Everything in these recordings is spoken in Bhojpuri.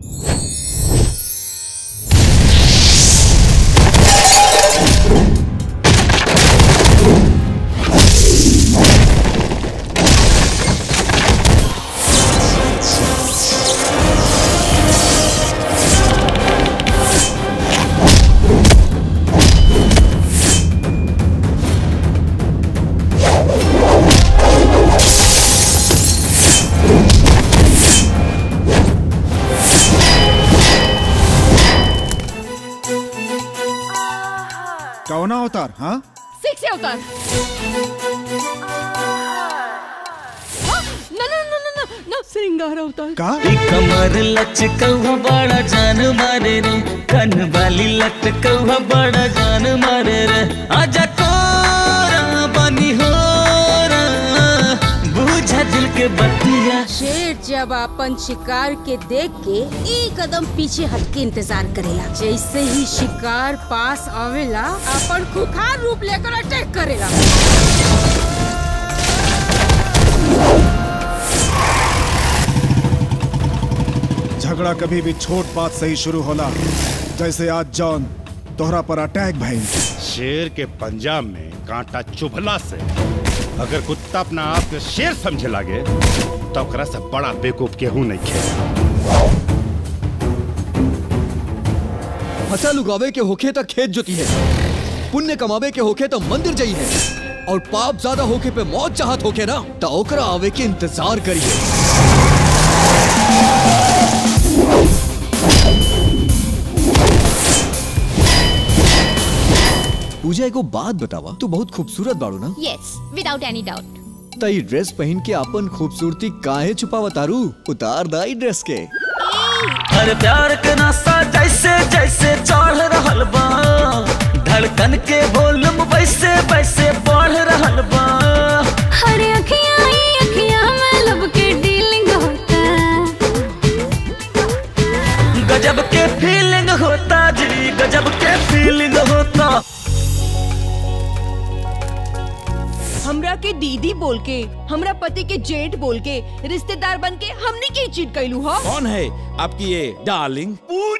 कौना अवतार हाँ सिक्स से उतर ना ना ना ना ना ना श्रृंगार अवतार का कमर लचकौहा बड़ा जान मारे रे कन वाली लटकौहा बड़ा जान मारे रे आजा कोरा बनी हो बूझा दिल के बतिया शेर जब अपन शिकार के देख के एक कदम पीछे हट के इंतजार करेला जैसे ही शिकार पास आवेला अपन खुखार रूप लेकर अटैक करेला झगड़ा कभी भी छोट बात से ही शुरू होला जैसे आज जॉन तोहरा पर अटैक भइल शेर के पंजाब में कांटा चुभला से अगर कुत्ता अपना आप के शेर समझे लागे तो ओकरा से बड़ा बेवकूफ केहू नहीं खेला फसल उगावे के होखे तो खेत जोती है पुण्य कमावे के होखे तो मंदिर जाई है और पाप ज्यादा होके पे मौत चाहत होके ना तो ओकरा आवे के इंतजार करिए पूजा एगो बात बतावा तू बहुत खूबसूरत बाड़ू ना यस विदाउट एनी डाउट त ई ड्रेस पहन के अपन खूबसूरती काहे छुपावा तारू उतार दा ई ड्रेस के हर प्यार के नासा जैसे जैसे चढ़ रहल बा धड़कन के वॉल्यूम वैसे वैसे बढ़ रहल बा हरे अखियां ही अखियां में लब के डीलिंग होता गजब के फीलिंग होता जी गजब के फीलिंग होता हमरा के दीदी बोल के हमरा पति के जेठ बोल के रिश्तेदार बन के हमने के चीट कैलू हो कौन है आपकी ये डार्लिंग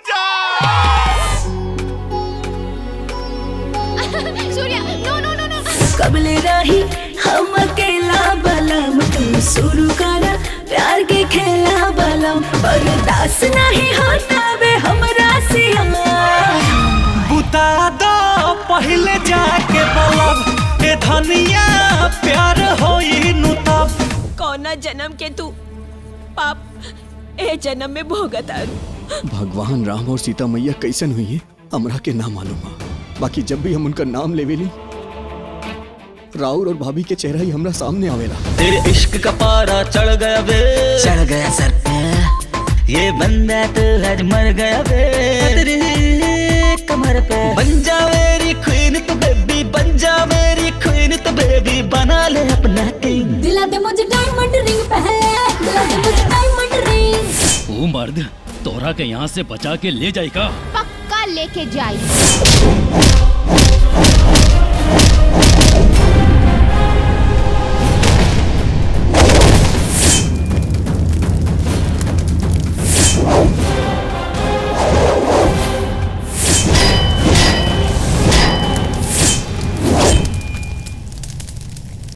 सूर्या नो नो नो नो कबले रही हम अकेला बलम तू शुरू करा प्यार के खेला बलम बर्दाश्त नहीं होता बे हमरा से बुता दो पहले जाके बलब ए धनिया प्यार होई नु तब कौना जन्म के तू पाप ए जन्म में भोगत आरू भगवान राम और सीता मैया कैसन हुई है हमरा के ना मालूम बा बाकी जब भी हम उनका नाम लेवेली राउर और भाभी के चेहरा ही हमरा सामने आवेला तेरे इश्क का पारा चढ़ गया बे चढ़ गया सर पे ये बंदा तो आज मर गया बे तेरी कमर पे बन जा मेरी क्वीन तो बेबी बन जा मेरी क्वीन तो बेबी बना ले अपना किंग दिला दे मुझे डायमंड रिंग पहले दिला दे मुझे डायमंड रिंग वो मर्द तोरा के यहाँ से बचा के ले जाएगा पक्का लेके जाई